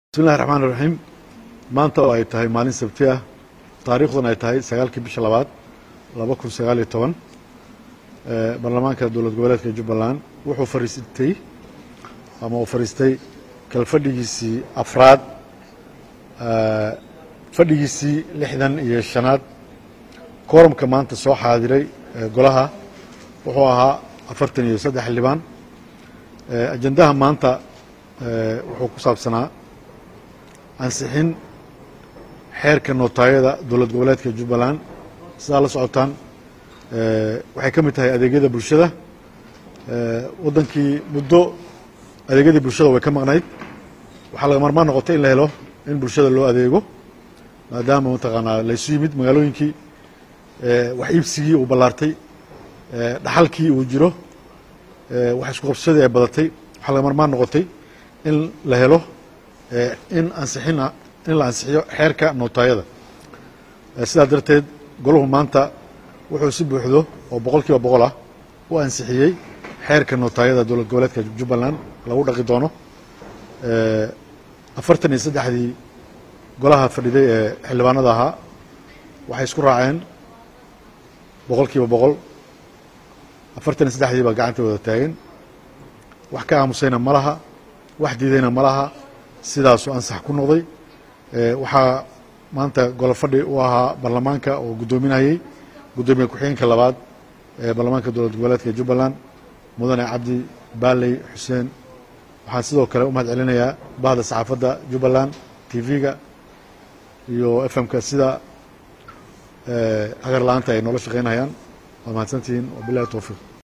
bismillahi raxmaan iraxiim maanta oo ay tahay maalin sabti ah taariikhduna ay tahay sagaalkii bisha labaad laba kun sagaal iyo toban baarlamaanka dowlad goboleedka jubbaland wuxuu fariistay ama uu fadhiistay kalfadhigiisii afraad fadhigiisii lixdan iyo shanaad koorumka maanta soo xaadiray golaha wuxuu ahaa afartan iyo saddex xildhibaan ajendaha maanta wuxuu ku saabsanaa ansixin xeerka nootaayada dowlad goboleedka jubbaland sidaa la socotaan waxay ka mid tahay adeegyada bulshada waddankii muddo adeegyadii bulshada way ka maqnayd waxaa laga marmaan noqotay in la helo in bulshada loo adeego maadaama mataqaanaa laysu yimid magaalooyinkii wax iibsigii uu ballaartay dhaxalkii uu jiro wax isku qabsadii ay badatay waxaa laga marmaan noqotay in la helo in ansixina in la ansixiyo xeerka nootaayada sidaa darteed golahu maanta wuxuu si buuxdo oo boqol kiiba boqol ah u ansixiyey xeerka nootaayada dowlad goboleedka jubbaland lagu dhaqi doono afartan iyo saddexdii golaha fadhiday ee xildhibaanada ahaa waxay isku raaceen boqol kiiba boqol afartan iyo saddexdii baa gacanta wada taagan wax ka aamusayna ma laha wax diidayna ma laha sidaasuu ansax ku noqday waxaa maanta golo fadhi u ahaa baarlamaanka oo guddoominayey guddoomiye ku-xigeenka labaad ee baarlamaanka dowlad goboleedka jubbaland mudane cabdi baaley xuseen waxaan sidoo kale u mahad celinayaa bahda saxaafadda jubbaland t v-ga iyo f m-ka sida hagar la-aanta ay noola shaqeynayaan waad mahadsantihiin wabilahi towfiiq